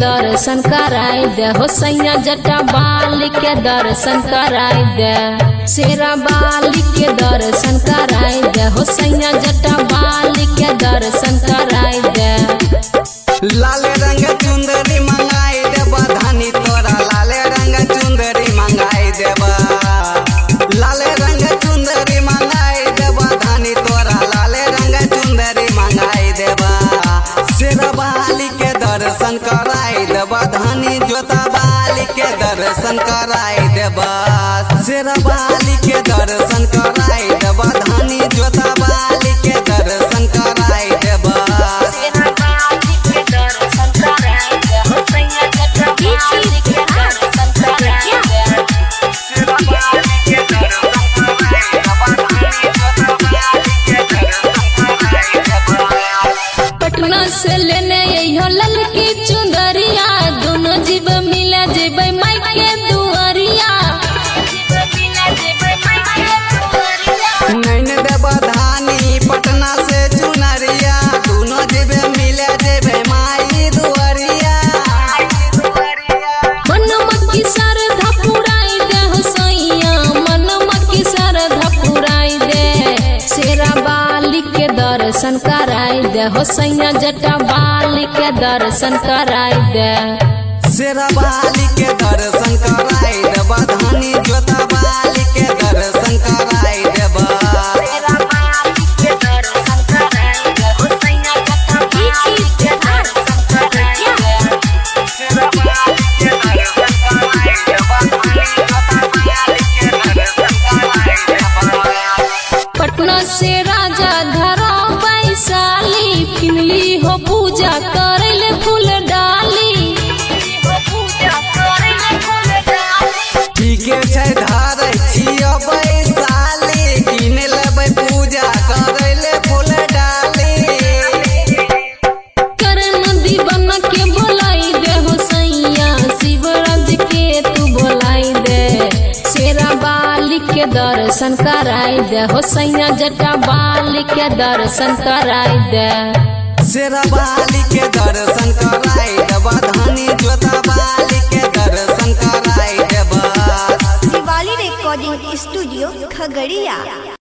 दर्शन कराई दे हो सैया जटा बाली के दर्शन कराई दे शेरा बाली के दर्शन कराई दे हो सैया जटा बाली के दर्शन कराई दे लाल रंग चुंदरी मंगाई देबा धानी तोरा लाल रंग चुंदरी मंगाई देबा लाल रंग चुंदरी मंगाई देबा धानी तोरा लाल रंग चुंदरी मंगाई देबा शेरवाली के दर्शन कराई देबा धानी जोता बाली के दर्शन कराई देबा शेरवाली के दर्शन कराई देबा धानी जोता बाली के दर्शन कराई देबा पटना से लेने अइहो ललकी चुंदरिया दोनों जीव मिला जेबै माई के दुआरिया नैन देव धानी पटना से चुनरिया दोनों जेबे मिले जेबे माई दुआरिया मनम की श्रद्धा पुराई दे हो सैया मनम की श्रद्धा पुराई दे शेरा बाली के दर्शन कराई दे हो सैया जटा बाली के दर्शन कराई दे शेरा बाली के दर्शन कराई देबा धानी जोता बाली के दर्शन कराई देबा पटना से राजा धरा वैशाली किनली हो पूजा करेले फूल डाली ठीके छै धारै छियो बैसाली किन लेबै पूजा करै ले फूल डाली करण दीवन के बोलाई दे हो सैया शिवराज के तू बोलाई दे शेरा बाली के दर्शन कराई दे हो सैया जटा बाली के दर्शन कराई दे शेरवाली के दर्शन कराई देबा धानी जोता बाली के दर्शन कराई देबा शिवाली रिकॉर्डिंग स्टूडियो खगड़िया